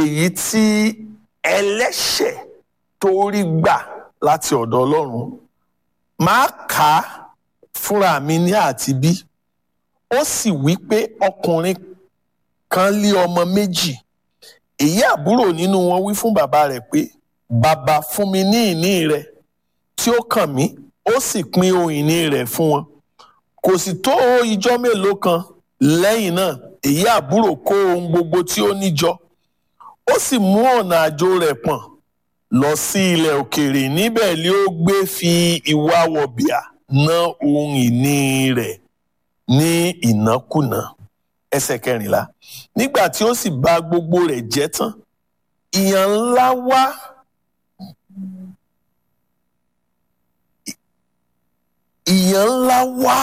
èyí tí ẹlẹ́ṣẹ̀ tó rí gbà láti ọ̀dọ̀ ọlọ́run máa kà á fúnra mi ní àti bí ó sì wí pé ọkùnrin kan lé ọmọ méjì èyí àbúrò nínú wọn wí fún bàbá rẹ̀ pé bàbá fún mi ní ìní rẹ̀ tí ó kàn mí ó sì pín ohun ìní rẹ̀ fún wọn kò sì tó ijọ́ mélòó kan lẹ́yìn náà èyí àbúrò kó ohun gbogbo tí ó níjọ ó sì mú ọ̀nà àjò rẹ̀ pọ̀n lọ sí ilẹ̀ òkèèrè níbẹ̀ ni ó gbé fi ìwà wọ̀bìà ná ohun ìní rẹ̀ ní ìnákùná ẹsẹ̀ kẹrìnlá nígbà tí ó sì bà gbogbo rẹ̀ jẹ́ tán ìyàn ńlá wá ìyàn ńlá wá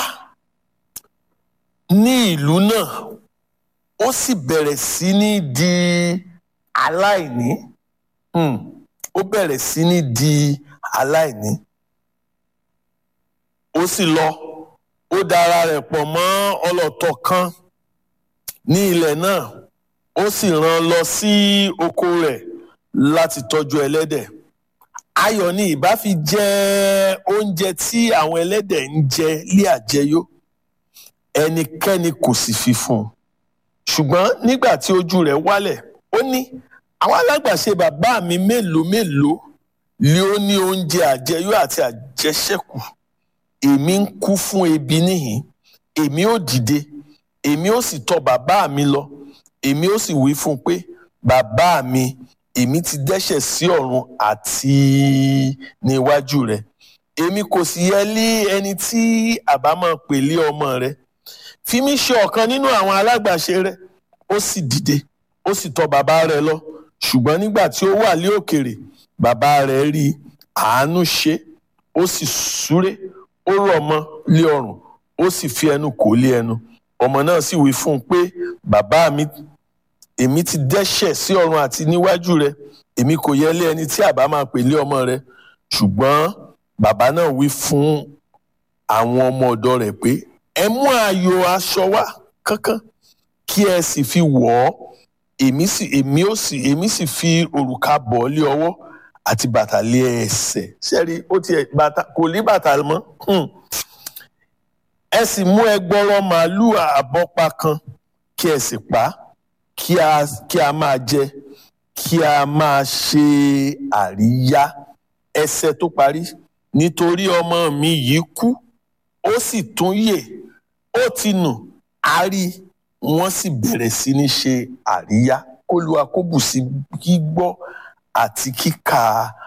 ní ìlú náà ó sì bẹ̀rẹ̀ sí ní di aláìní hmm. ó bẹ̀rẹ̀ sí ní di aláìní ó sì lọ ó dara rẹ̀ pọ̀ mọ́ ọlọ́tọ̀ kan ní ilẹ̀ náà ó sì rán lọ sí oko rẹ̀ láti tọ́jú ẹlẹ́dẹ̀ ayọ̀ ni ìbá fi jẹ oúnjẹ tí àwọn ẹlẹ́dẹ̀ ń jẹ lé àjẹyó ẹnikẹ́ni kò sì fi fún un ṣùgbọ́n nígbà tí ojú rẹ̀ wálẹ̀ ó ní àwọn alágbàṣe bàbá mi mélòó mélòó ni ó ní oúnjẹ àjẹyó àti àjẹṣẹ́kù èmi ń kú fún ebi níhìn èmi ò dìde èmi ò sì tọ̀ bàbá mi lọ èmi ò sì wí fún un pé bàbá mi èmi ti dẹ́ṣẹ̀ sí ọ̀run àti níwájú rẹ̀ èmi kò sì yẹ lé ẹni tí àbá máa pè lé ọmọ rẹ̀ fi mí ṣe ọ̀kan nínú àwọn alágbàṣe rẹ̀ ó sì dìde ó sì tọ̀ bàbá rẹ̀ lọ ṣùgbọ́n nígbà tí ó wà lé òkèrè bàbá rẹ̀ rí àánú ṣe ó sì súré ó rọ̀ mọ́ lé ọrùn ó sì fi ẹnu kò lé ẹnu ọmọ náà sì wí fún un pé bàbá mi èmi ti dẹ́ṣẹ̀ sí ọ̀run àti níwájú rẹ èmi kò yẹ lé ẹni tí àbá máa pè lé ọmọ rẹ ṣùgbọ́n bàbá náà wí fún àwọn ọmọ ọ̀dọ̀ rẹ̀ pé ẹ mú ààyò aṣọ wá kánkán kí ẹ sì fi wọ̀ ọ́ èmi sì èmi ó sì èmi sì fi òrùka bọ̀ ọ́ lé ọwọ́ àti bàtà lé ẹsẹ̀ sẹ́rí ó tiẹ̀ bàtà kò ní bàtà mọ́ ẹ sì mú ẹgbọrọ màálù àbọ́pa kan kí ẹ sì pa á kí a kí a máa jẹ kí a máa ṣe àríyá ẹsẹ tó parí nítorí ọmọ mi yìí kú ó sì tún yè ó ti nù á rí wọ́n sì bẹ̀rẹ̀ sí ní ṣe àríyá kólúwa kó bù sí gbígbọ́ àti kíkà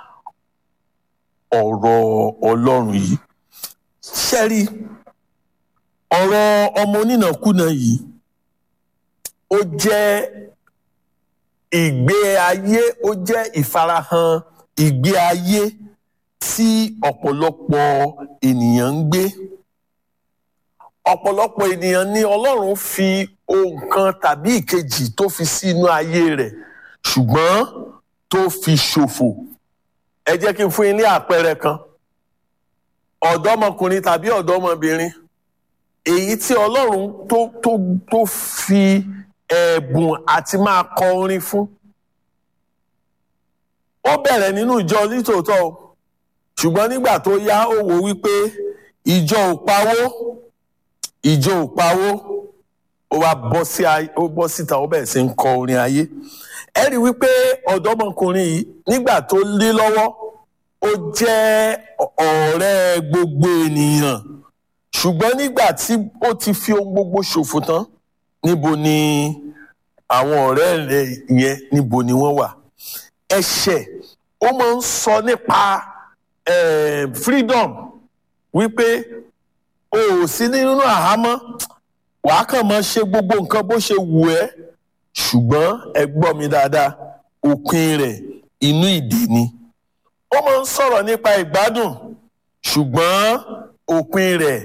ọ̀rọ̀ Ọlọ́run yìí ṣẹ́rí ọ̀rọ̀ ọmọ onínàkúnà yìí ó jẹ́ ìgbé ayé ó jẹ́ ìfarahàn ìgbé ayé tí ọ̀pọ̀lọpọ̀ ènìyàn ń gbé ọ̀pọ̀lọpọ̀ ènìyàn ní Ọlọ́run fi ohun kan tàbí ìkejì tó fi sínú ayé rẹ̀ ṣùgbọ́n tó fi ṣòfò ẹ jẹ́ kí n fún yín ní àpẹẹrẹ kan ọ̀dọ́mọkùnrin tàbí ọ̀dọ́mọbìnrin èyí tí Ọlọ́run tó tó tó fi ẹ̀bùn àti máa kọ orin fún. ó bẹ̀rẹ̀ nínú ìjọ nítòótọ́ o ṣùgbọ́n nígbà tó yá ó wò wípé ìjọ ò pawó ìjọ ò pawó ó wá bọ́ sí ó bọ́ síta ó bẹ̀rẹ̀ sí ń kọ orin ayé ẹ rí wípé ọ̀dọ́mọkùnrin yìí nígbà tó lé lọ́wọ́ ó jẹ́ ọ̀rẹ́ gbogbo ènìyàn ṣùgbọ́n nígbà tí ó ti fi ohun gbogbo ṣòfò tán níbo ni àwọn ọ̀rẹ́ rẹ̀ yẹn níbo ni wọ́n wà ẹ̀ṣẹ̀ ó máa ń sọ nípa freedom wípé o ò sí nínú àhámọ́ wàá kàn máa ṣe gbogbo nǹkan bó ṣe wù ẹ́ ṣùgbọ́n ẹ gbọ́ mi dáadáa òpin rẹ̀ inú ìdè ni ó máa ń sọ̀rọ̀ nípa ìgbádùn ṣùgbọ́n òpin rẹ̀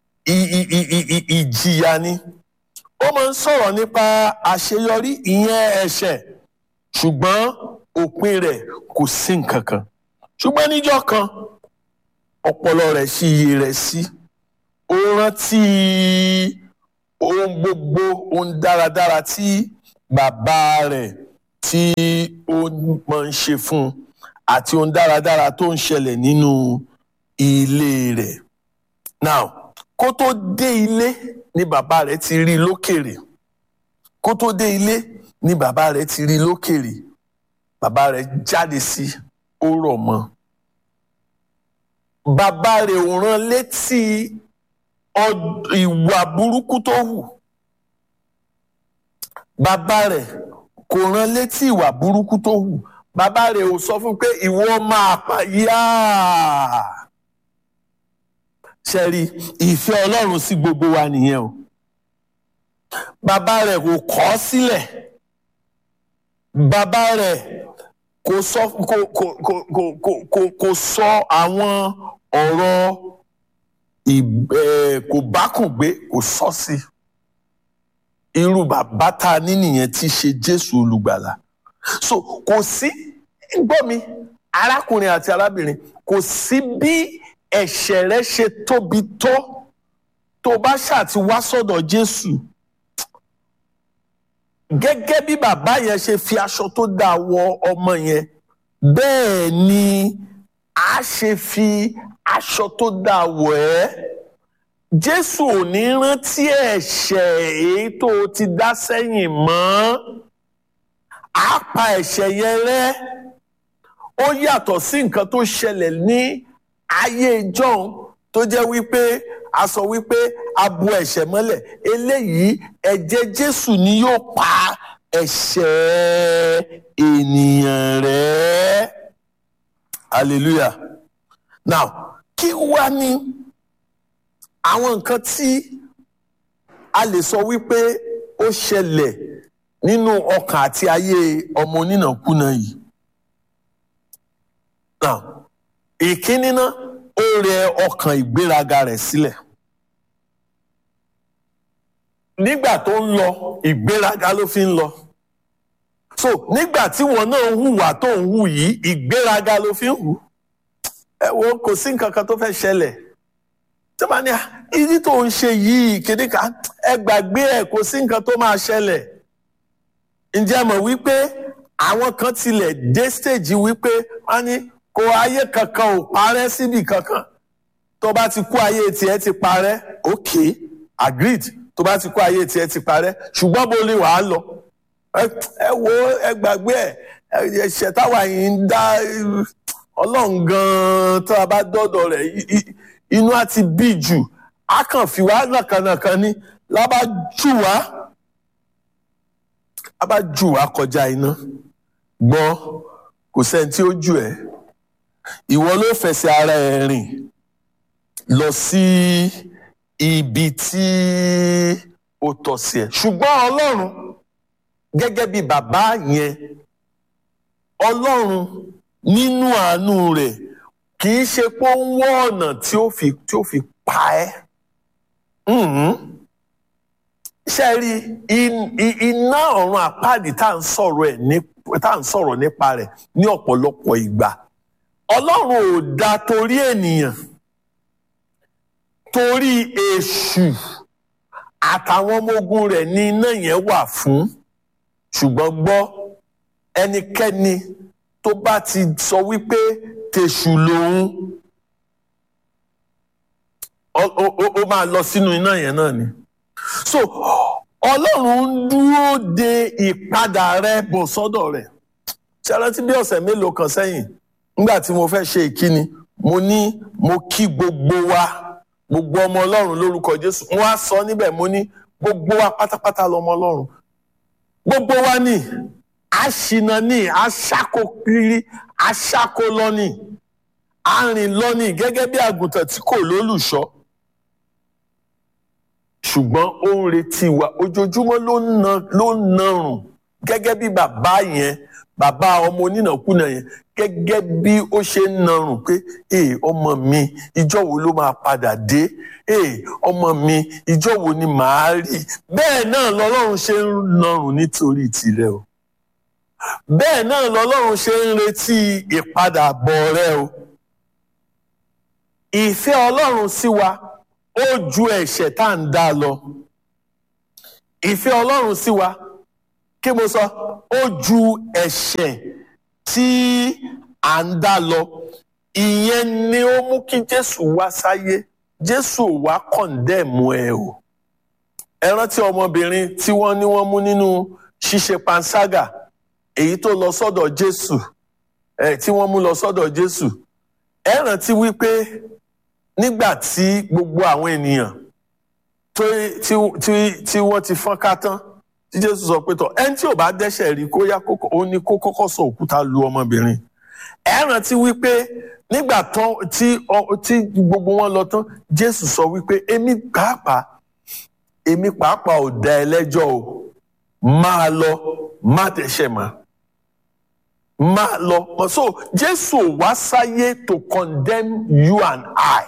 ìjìyà ni ó máa ń sọ̀rọ̀ nípa àṣeyọrí ìyẹn ẹ̀ṣẹ̀ ṣùgbọ́n òpin rẹ̀ kò sí nǹkan kan ṣùgbọ́n níjọ́ kan ọpọlọ rẹ̀ ṣí iye rẹ̀ sí ó rántí ohun gbogbo ohun dáradára tí bàbá rẹ̀ tí ó máa ń ṣe fún un àti ohun dáradára tó ń ṣẹlẹ̀ nínú ilé rẹ̀. now kó tó dé ilé ni bàbá rẹ̀ ti rí i lókèrè kó tó dé ilé ni bàbá rẹ̀ ti rí i lókèrè bàbá rẹ̀ jáde sí ó rọ̀ mọ́ bàbá rẹ̀ ò rán létí ìwà burúkú tó hù bàbá rẹ̀ kò rán létí ìwà burúkú tó hù bàbá rẹ̀ ò sọ fún pé ìwọ máa pa yáà ṣẹ́rí ìfẹ́ ọlọ́run sí gbogbo wa nìyẹn o bàbá rẹ̀ kò kọ̀ ọ́ sílẹ̀ bàbá rẹ̀ kò sọ kò kò kò kò kò kò kò sọ àwọn ọ̀rọ̀ kò bákùngbé kò sọ sí irú bàbá tá a ní nìyẹn tí í ṣe Jésù olùgbàlà so kò sí gbọ́ mi arákùnrin àti arábìnrin kò sí bí ẹ̀ṣẹ̀ rẹ ṣe tóbi tó tó bá ṣàti wá sọ́dọ̀ Jésù gẹ́gẹ́ bí bàbá yẹn ṣe fi aṣọ tó dáa wọ ọmọ yẹn bẹ́ẹ̀ ni a ṣe fi aṣọ tó dáa wọ̀ ẹ́ Jésù ò ní rántí ẹ̀ṣẹ̀ èyí tó ti dá sẹ́yìn mọ́ á pa ẹ̀ṣẹ̀ yẹn rẹ́ ó yàtọ̀ sí nǹkan tó ṣẹlẹ̀ ní ayé john tó jẹ́ wípé a sọ wípé a bu ẹ̀ṣẹ̀ mọ́lẹ̀ eléyìí ẹ̀jẹ̀ jésù ni yóò pa ẹ̀ṣẹ̀ ènìyàn rẹ́ hallelujah now kí wá ní àwọn nǹkan tí a lè sọ wípé ó ṣẹlẹ̀ nínú ọkàn àti ayé ọmọ onínàkúnà yìí now ìkíní náà ó rẹ ọkàn ìgbéraga rẹ̀ sílẹ̀ nígbà tó ń lọ ìgbéraga ló fi ń lọ so nígbà tí wọn náà ń hùwà tó ń hù yìí ìgbéraga ló fi ń hù ẹ wo kò sí nǹkan kan tó fẹ́ ṣẹlẹ̀ tí wọ́n ní ìdí tó ń ṣe yìí kéde ká ẹ gbàgbé ẹ kò sí nǹkan tó máa ṣẹlẹ̀ ǹjẹ́ mọ̀ wípé àwọn kan tilẹ̀ dé stage wípé wọ́n ní kò ayé kankan ò parẹ́ síbi kankan tó bá ti kú ayé tiẹ̀ ti parẹ́ ok agreed tó bá ti kú ayé tiẹ̀ ti parẹ́ ṣùgbọ́n bó lè wàá lọ ẹ wo ẹ gbàgbé ẹ ẹ̀ṣẹ̀ táwa yìí ń dá ọlọ́run gan-an tó a bá dọ́dọ̀ rẹ̀ inú á ti bí jù á kàn fi wá nàkànàkàn ni lábá jù wá lábá jù wá kọjá iná gbọ́ kò sẹ́ni tí ó jù ẹ́ ìwọ ló fẹsẹ̀ ara ẹ̀ rìn lọ sí ibi tí ó tọ́ sí ẹ ṣùgbọ́n ọlọ́run gẹ́gẹ́ bí bàbá yẹn ọlọ́run nínú àánú rẹ̀ kì í ṣe pé ó ń wọ́ ọ̀nà tí ó fi tí ó fi pa ẹ́ ṣe rí iná ọ̀run àpáàdì tá à ń sọ̀rọ̀ ẹ̀ ní tá à ń sọ̀rọ̀ nípa rẹ̀ ní ọ̀pọ̀lọpọ̀ ìgbà ọlọ́run ò dá torí ènìyàn torí èṣù àtàwọn ọmọ ogun rẹ̀ ní iná yẹn wà fún ṣùgbọ́n gbọ́ ẹnikẹ́ni tó bá ti sọ wípé tèṣù lòun ó máa lọ sínú iná yẹn náà ni so ọlọ́run ń dúró de ìpadà rẹ bọ̀ sọ́dọ̀ rẹ̀ ṣe rántí bí ọ̀sẹ̀ mélòó kan sẹ́yìn nígbà tí mo fẹ́ ṣe ìkíni mo ní mo kí gbogbo wa gbogbo ọmọ ọlọ́run lórúkọ jésù mo wá sọ níbẹ̀ mo ní gbogbo wa pátápátá lọmọ ọlọ́run gbogbo wa ní àṣìnà ní aṣáko kiri aṣáko lọ́nì arìn lọ́nì gẹ́gẹ́ bí àgùntàn tí kò lólùṣọ́ ṣùgbọ́n ó ń retí wa ojoojúmọ́ ló ń na ló ń narùn gẹ́gẹ́ bí bàbá yẹn bàbá ọmọ onínàkúnà yẹn gẹ́gẹ́ bí ó ṣe ń narùn pé ee ọmọ mi ìjọ́ wo ló máa padà dé ee ọmọ mi ìjọ́ wo ni màá rí bẹ́ẹ̀ náà lọ́lọ́run ṣe ń narùn nítorí tirẹ̀ o bẹ́ẹ̀ náà lọ́lọ́run ṣe ń retí ìpadàbọ̀ rẹ o ìfẹ́ ọlọ́run sí wa ó ju ẹ̀ṣẹ̀ tá à ń dá lọ ìfẹ́ ọlọ́run sí wa kí mo sọ ó ju ẹ̀ṣẹ̀ tí à ń dá lọ ìyẹn ni ó mú kí jésù wá sáyé jésù ò wá kọ̀ǹdẹ̀mù ẹ o ẹ rántí ọmọbìnrin tí wọ́n ní wọ́n mú nínú ṣíṣe panṣágà èyí tó lọ sọ́dọ̀ jésù ẹ tí wọ́n mú lọ sọ́dọ̀ jésù ẹ rántí wípé nígbà tí gbogbo àwọn ènìyàn tó tí tí tí wọ́n ti fọ́n ká tán tí jésù sọ pé tọ ẹni tí ò bá dẹ́ṣẹ̀ rí kó yá kókó ó ní kó kọ́kọ́ sọ òkúta lu ọmọbìnrin ẹ rántí wípé nígbà tán tí ọ- tí gbogbo wọn lọ tán jésù sọ wípé èmi pàápàá èmi pàápàá ò dá ẹ lẹ́jọ́ o máa lọ má dẹ́ṣẹ̀ mọ́ máa lọ so jésù ò wá sáyé to condemn you and I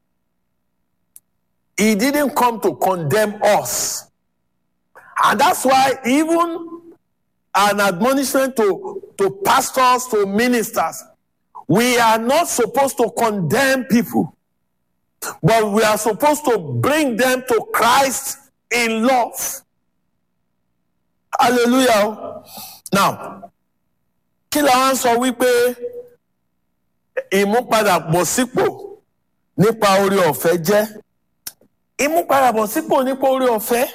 he didn't come to condemn us and that's why even an admonishment to to pastors to ministers we are not supposed to condemn people but we are supposed to bring them to Christ in love hallelujah now kí la wá ń sọ wípé ìmúpadàbọ̀sípò nípa orí ọ̀fẹ́ jẹ́ ìmúpadàbọ̀sípò nípa orí ọ̀fẹ́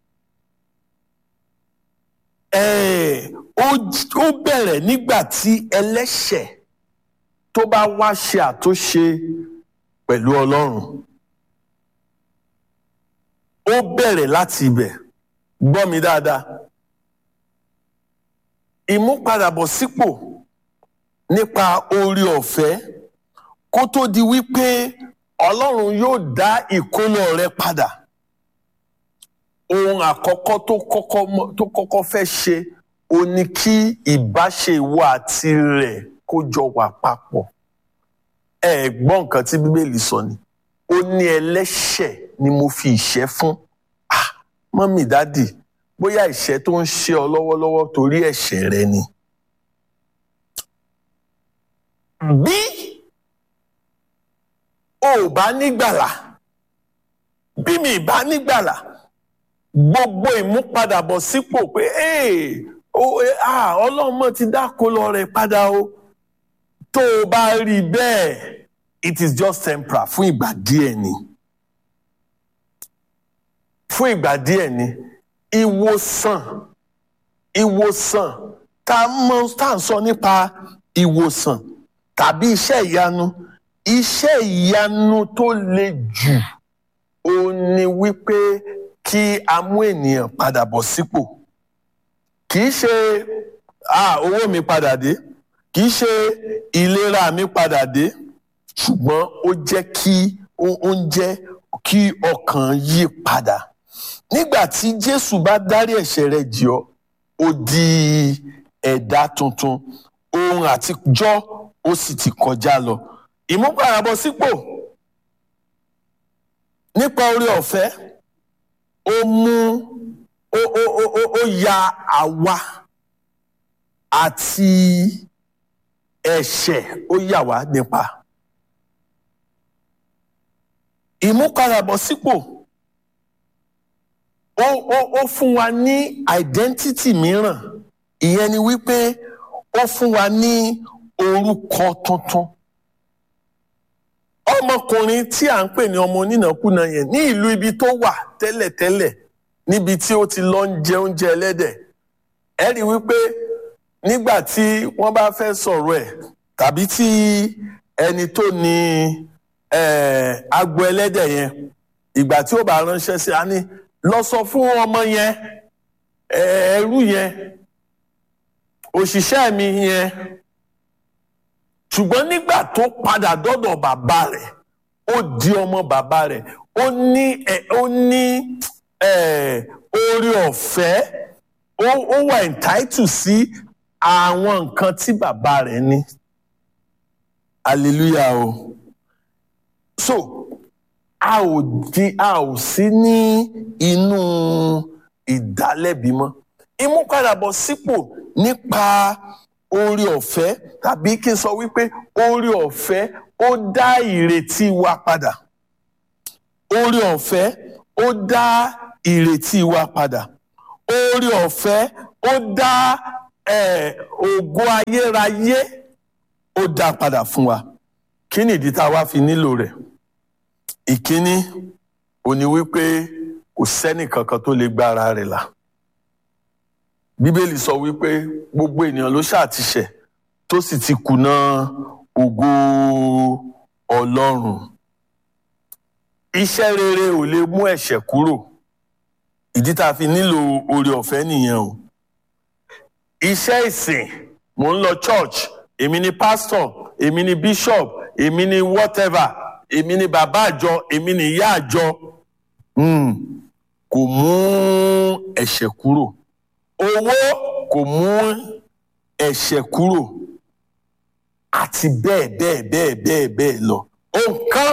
eh, ó j- ó bẹ̀rẹ̀ nígbà tí ẹlẹ́ṣẹ̀ tó bá wá ṣe àtúnṣe pẹ̀lú Ọlọ́run ó bẹ̀rẹ̀ láti ibẹ̀ gbọ́ mi dáadáa ìmúpadàbọ̀sípò nípa orí ọ̀fẹ́ kó tó di wípé Ọlọ́run yóò dá ìkólọ rẹ padà ohun àkọ́kọ́ tó kọ́kọ́ mọ́- tó kọ́kọ́ fẹ́ ṣe ó ní kí ìbáṣe ìwọ àti rẹ̀ kó jọ wà papọ̀ ẹ gbọ́ nǹkan tí Bíbélì sọ ni ó ní ẹlẹ́ṣẹ̀ ni mo fi ìṣẹ́ fún ah mọ́mì dádì bóyá ìṣẹ́ tó ń ṣe ọ lọ́wọ́lọ́wọ́ torí ẹ̀ṣẹ̀ rẹ ni. bí o ò bá nígbàlà bí mi ì bá nígbàlà gbogbo ìmúpadàbọ̀ sípò pé "Hey, o- eh, ah, ọlọ́run mọ̀ ti dáko lọ rẹ̀ padà o tó o bá rí i bẹ́ẹ̀ it is just temporary fún ìgbà díẹ̀ ni fún ìgbà díẹ̀ ni ìwòsàn ìwòsàn tá a mọ̀ tá à ń sọ nípa ìwòsàn tàbí iṣẹ́ ìyanu iṣẹ́ ìyanu tó le jù òun ni wípé kí a mú ènìyàn padà bọ̀ sípò kì í ṣe ah, owó mi padà dé kì í ṣe ìlera mi padà dé ṣùgbọ́n ó jẹ́ kí ó ó ń jẹ́ kí ọkàn yí padà nígbà tí Jésù bá dárí ẹ̀ṣẹ̀ rẹ jì ọ́ ó di ẹ̀dá tuntun ohun àtijọ́ ó sì ti kọjá lọ ìmúpadàbọ̀sípò nípa oore ọ̀fẹ́ ó mú ó ó ó ó ó ya àwa àti ẹ̀ṣẹ̀ ó yà wá nípa ìmúpadàbọ̀sípò ó ó ó fún wa ní identity mìíràn ìyẹn ni wípé ó fún wa ní orúkọ tuntun ọmọkùnrin tí à ń pè ní ọmọ onínàkúnà yẹn ní ìlú ibi tó wà tẹ́lẹ̀tẹ́lẹ̀ níbi tí ó ti lọ ń jẹ oúnjẹ ẹlẹ́dẹ̀ ẹ rí i wípé nígbà tí wọ́n bá fẹ́ sọ̀rọ̀ ẹ̀ tàbí tí ẹni tó ní eh, agbo ẹlẹ́dẹ̀ yẹn ìgbà tí ó bá ránṣẹ́ sí a ní lọ sọ fún ọmọ yẹn eh, ẹrú yẹn òṣìṣẹ́ mi yẹn ṣùgbọ́n nígbà tó padà dọ́dọ̀ bàbá rẹ̀ ó di ọmọ bàbá rẹ̀ ó ní ẹ ó ní ẹ oore ọ̀fẹ́ ó ó wà entitled sí àwọn nǹkan tí bàbá rẹ̀ ní hallelujah o so a ò di a ò sí ní inú ìdálẹ́bi mọ́ ìmúpadàbọ̀ sípò nípa oore ọ̀fẹ́ tàbí kí n sọ wípé oore ọ̀fẹ́ ó dá ìrètí wa padà oore ọ̀fẹ́ ó dá ìrètí wa padà oore ọ̀fẹ́ ó dá eh, ògo ayérayé ó dá padà fún wa kí ni ìdí tá a wá fi nílò rẹ̀ ìkíní ó ní wípé kò sẹ́nì kankan tó lè gba ara rẹ̀ là bíbélì sọ wípé gbogbo ènìyàn ló ṣàtìṣẹ̀ tó sì ti kùnà ògo ọlọ́run iṣẹ́ rere ò lè mú ẹ̀ṣẹ̀ kúrò ìdí tá a fi nílò oore ọ̀fẹ́ nìyẹn o iṣẹ́ ìsìn mò ń lọ church èmi ni pastor èmi ni bishop èmi ni whatever èmi ni bàbá àjọ èmi ni ìyá àjọ mm, kò mú ẹ̀ṣẹ̀ kúrò owó kò mú ẹ̀ṣẹ̀ kúrò àti bẹ́ẹ̀ bẹ́ẹ̀ bẹ́ẹ̀ bẹ́ẹ̀ bẹ́ẹ̀ lọ nǹkan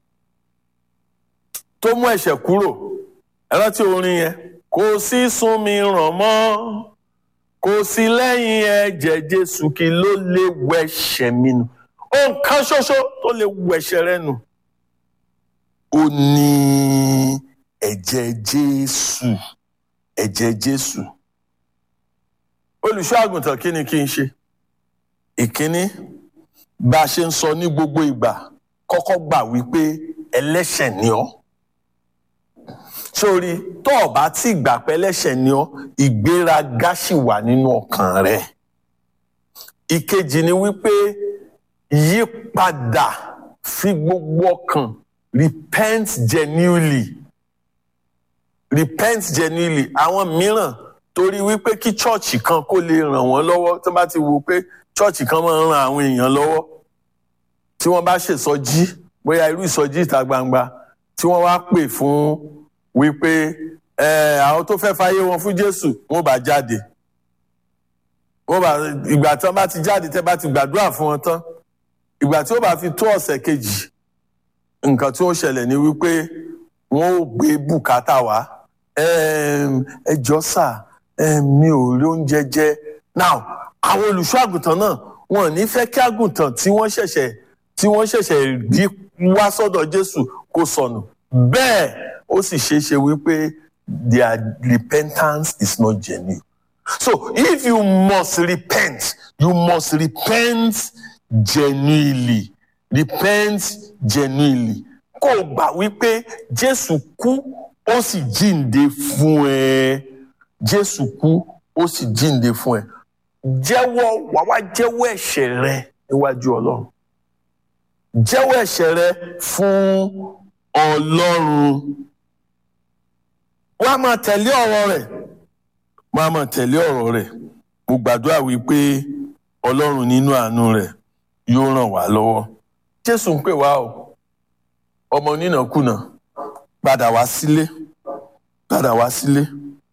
tó mú ẹ̀ṣẹ̀ kúrò ẹ rántí orin yẹn kò sí sún mi ràn mọ́ kò sí lẹ́yìn ẹ̀jẹ̀ Jésù kí ló lè wẹ̀ṣẹ̀ mi nù nǹkan ṣoṣo tó lè wẹ̀ṣẹ̀ rẹ nù ó ní ẹ̀jẹ̀ Jésù ẹ̀jẹ̀ Jésù olùṣọ́ àgùntàn kí ni kí n ṣe ìkíní bá a ṣe ń sọ ní gbogbo ìgbà kọ́kọ́ gbà wípé ẹlẹ́ṣẹ̀ ni ọ́ sórí tó o bá tí gbà pé ẹlẹ́ṣẹ̀ ni ọ́ ìgbéraga sì wà nínú ọkàn rẹ ìkejì ni wípé yí padà fi gbogbo ọkàn repent genuinely repent genuinely àwọn mìíràn torí wípé kí chọ́ọ̀chì kan kó lè ràn wọ́n lọ́wọ́ tó bá ti wo pé chọ́ọ̀chì kan máa ń ran àwọn èèyàn lọ́wọ́ tí wọ́n bá ṣèsọjí bóyá irú ìsọjí ìta gbangba tí wọ́n wá pè fún wípé àwọn tó fẹ́ fàyè wọn fún Jésù wọ́n bá jáde wọ́n bá ìgbà tí wọ́n bá ti jáde tẹ́ bá ti gbàdúrà fún wọn tán ìgbà tí ó bá fi tó ọ̀sẹ̀ kejì nǹkan tí ó ṣẹlẹ̀ ni wípé wọ́n ò gbé bùkátà wá ẹ jọ̀ọ́ sà mi ò rí oúnjẹ jẹ now àwọn olùṣọ́ àgùntàn náà wọn ò ní fẹ́ kí àgùntàn tí wọ́n ṣẹ̀ṣẹ̀ tí wọ́n ṣẹ̀ṣẹ̀ rí wá sọ́dọ̀ Jésù kó sọnù bẹ́ẹ̀ ó sì ṣeé ṣe wípé their repentance is not genuine so if you must repent you must repent genuinely repent genuinely kó o gbà wípé Jésù kú ó sì jíǹde fún ẹ Jésù kú ó sì jíǹde fún ẹ jẹ́wọ́ wàá wá jẹ́wọ́ ẹ̀ṣẹ̀ rẹ níwájú Ọlọ́run jẹ́wọ́ ẹ̀ṣẹ̀ rẹ fún Ọlọ́run wàá máa tẹ̀lé ọ̀rọ̀ rẹ̀ wàá máa tẹ̀lé ọ̀rọ̀ rẹ̀ mo gbàdúrà wípé Ọlọ́run nínú àánú rẹ̀ yóò ràn wá lọ́wọ́ Jésù ń pè wá o ọmọ onínàkúnà padà wá sílé padà wá sílé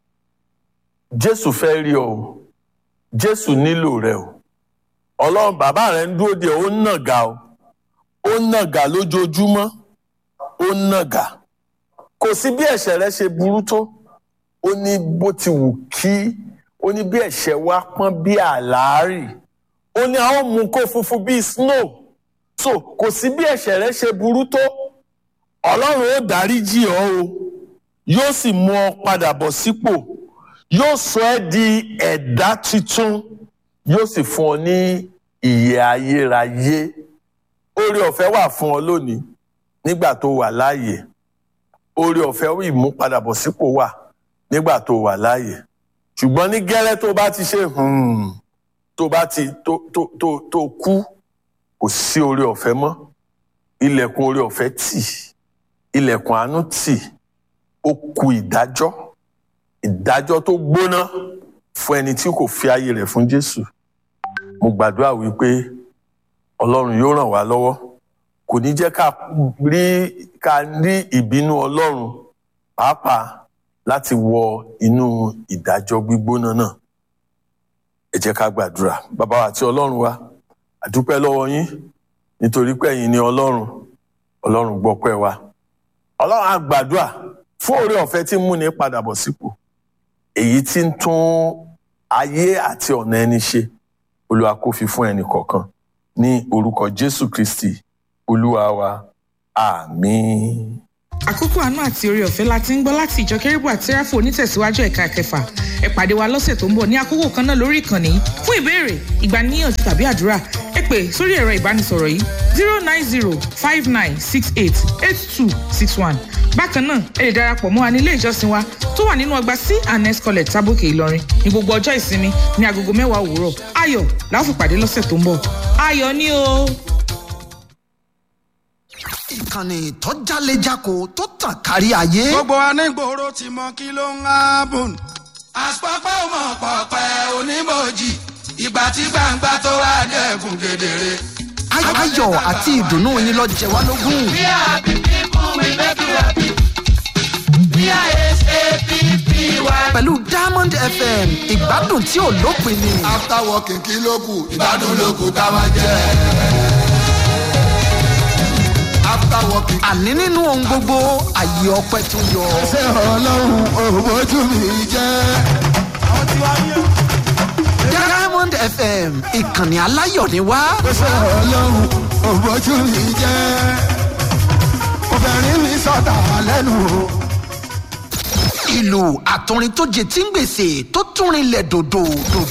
Jésù fẹ́ rí ọ o Jésù nílò rẹ o Ọlọ́run bàbá rẹ ń dúró de ó ń nàgà o ó ń nàgà lójoojúmọ́ ó ń nàgà kò sí bí ẹ̀ṣẹ̀ rẹ ṣe burú tó ó ní bó ti wù kí ó ní bí ẹ̀ṣẹ̀ wa pọ́n bí àlàárì ó ní a ó mú kó funfun bíi snow so kò sí bí ẹ̀ṣẹ̀ rẹ ṣe burú tó Ọlọ́run ó dáríjì ọ́ o yóò sì mú ọ padà bọ̀ sípò yóò sọ ẹ́ di ẹ̀dá tuntun yóò sì fún ọ ní ìyè ayérayé oore ọ̀fẹ́ wà fún ọ lónìí nígbà tó wà láàyè oore ọ̀fẹ́ ìmúpadàbọ̀sípò wà nígbà tó wà láàyè ṣùgbọ́n ní gẹ́lẹ́ tó bá ti ṣe tó bá ti tó tó tó tó kú kò sí oore ọ̀fẹ́ mọ́ ilẹ̀kùn oore ọ̀fẹ́ tì ilẹ̀kùn àánú tì ó kù ìdájọ́ ìdájọ́ tó gbóná fún ẹni tí kò fi ayé rẹ̀ fún Jésù mo gbàdúrà wípé Ọlọ́run yóò ràn wá lọ́wọ́ kò ní jẹ́ ká rí ká rí ìbínú Ọlọ́run pàápàá láti wọ inú ìdájọ́ gbígbóná náà ẹ jẹ́ ká gbàdúrà bàbá wa àti Ọlọ́run wa àdúpẹ́ lọ́wọ́ yín nítorí pé ẹ̀yin ni Ọlọ́run Ọlọ́run gbọ́pẹ́ wa Ọlọ́run á gbàdúrà fún oore ọ̀fẹ́ tí ń múni padà bọ̀ sípò èyí tí ń tún ayé àti ọ̀nà ẹni ṣe Olúwa kó fi fún ẹnì kọ̀ọ̀kan ní orúkọ Jésù Kristi Olúwa wa àmín. àkókò àánú àti oore ọ̀fẹ́ la ti ń gbọ́ láti ìjọ kérúbù àti sẹ́ráfù onítẹ̀síwájú ẹ̀ka kẹfà ẹ pàdé wa lọ́sẹ̀ tó ń bọ̀ ní àkókò kan náà lórí ìkànnì yìí fún ìbéèrè ìgbaniníyànjú tàbí àdúrà ẹ pè sórí ẹ̀rọ ìbánisọ̀rọ̀ yìí zero nine zero five nine six eight eight two six one bákan náà ẹ lè darapọ̀ mọ́ wa ní ilé ìjọsìn wa tó wà nínú ọgbà c and s college tábòkè ìlọrin ní gbogbo ọjọ́ ìsinmi ní agogo mẹ́wàá òwúrọ̀ ayọ̀ la ó fi pàdé lọ́sẹ̀ tó ń bọ̀ ayọ̀ ni o. ìkànnì tó jálejako tó tàn kárí ayé. gbogbo anígboro ti mọ kí ló ń hábùn. àpapọ̀ ọmọ pọ̀pẹ́ onímọ̀jì ìgbà tí gbangba tó wà dẹ́kun kedere. Ay- ayọ̀ àti ìdùnnú yín lọ jẹ wá lógún. We are happy people, we make you happy. We are S-A-P-P-Y. pẹ̀lú diamond fm ìgbádùn tí ò lópin ni. after working kí ló kù ìgbádùn ló kù ká máa jẹ. after working. àní nínú ohun gbogbo àyè ọpẹ tó yọ. ṣé ọlọ́run òbójú mi jẹ́. diamond fm ìkànnì aláyọ̀ ni wá. ṣé ọlọ́run òbójú mi jẹ́. obìnrin mi sọ̀tà lẹ́nu o. ìlú àtọrin tó jẹ tí ń gbèsè tó tún rinlẹ̀ dòdò dòdò.